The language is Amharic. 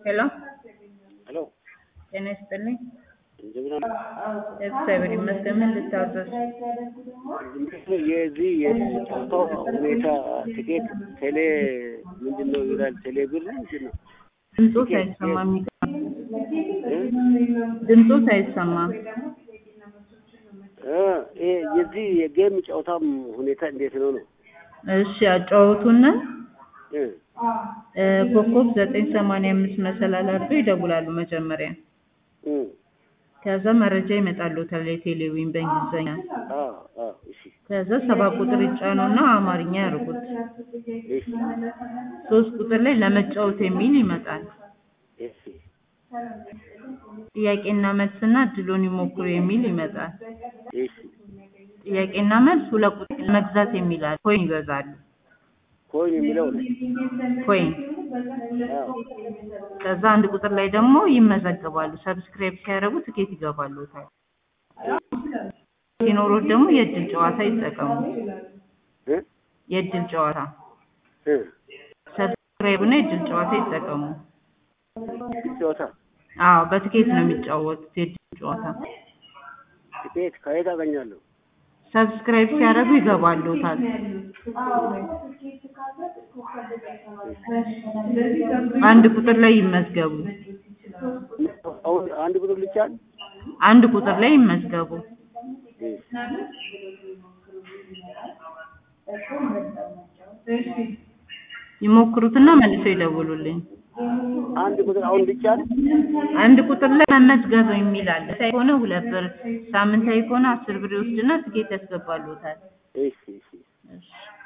ሄሎ ሄሎ ጤና ይስጥልኝ። እንደምን አሉ? እግዚአብሔር ይመስገን። ምን ልታዘዝ? የዚህ የጨዋታው ሁኔታ ትኬት ቴሌ ምንድን ነው ይላል። ቴሌ ብር ምንድን ነው? ድምፆ ሳይሰማ የሚገባ ድምፆ ሳይሰማ እ ይሄ የዚህ የጌም ጨዋታም ሁኔታ እንዴት ነው ነው? እሺ ያጫወቱና እ እ ኮከብ ዘጠኝ ሰማንያ አምስት መሰላል አድርገው ይደውላሉ መጀመሪያ። እ ከዛ መረጃ ይመጣልዎታል የቴሌዊን በእንግሊዝኛ። አ አ እሺ ከዛ ሰባት ቁጥር ይጫኑና አማርኛ ያርጉት። እሺ ሶስት ቁጥር ላይ ለመጫወት የሚል ይመጣል። እሺ ጥያቄና መልስና እድሎን ይሞክሩ የሚል ይመጣል። እሺ ጥያቄና መልስ ሁለት ቁጥር መግዛት የሚል አለ። ኮይን ይገዛሉ። ኮይን የሚለው ነው። ኮይን አዎ ከዛ አንድ ቁጥር ላይ ደግሞ ይመዘገባሉ። ሰብስክራይብ ሲያደርጉ ትኬት ይገባሉታል። ሲኖሩት ደግሞ የእድል ጨዋታ ይጠቀሙ። እ የእድል ጨዋታ እ ሰብስክራይብ እና የእድል ጨዋታ ይጠቀሙ። ጨዋታ አዎ በትኬት ነው የሚጫወቱት የእድል ጨዋታ። ትኬት ከየት አገኛለሁ? ሰብስክራይብ ሲያደርጉ ይገባሉታል። አንድ ቁጥር ላይ ይመዝገቡ። አሁን አንድ ቁጥር ልቻል አንድ ቁጥር ላይ ይመዝገቡ። ይሞክሩትና መልሰው ይደውሉልኝ። አንድ ቁጥር አሁን ልቻል አንድ ቁጥር ላይ መመዝገብ የሚል አለ። ከሆነ ሁለት ብር፣ ሳምንታዊ ከሆነ አስር ብር ይወስድና ትኬት ያስገባሉታል። እሺ እሺ እሺ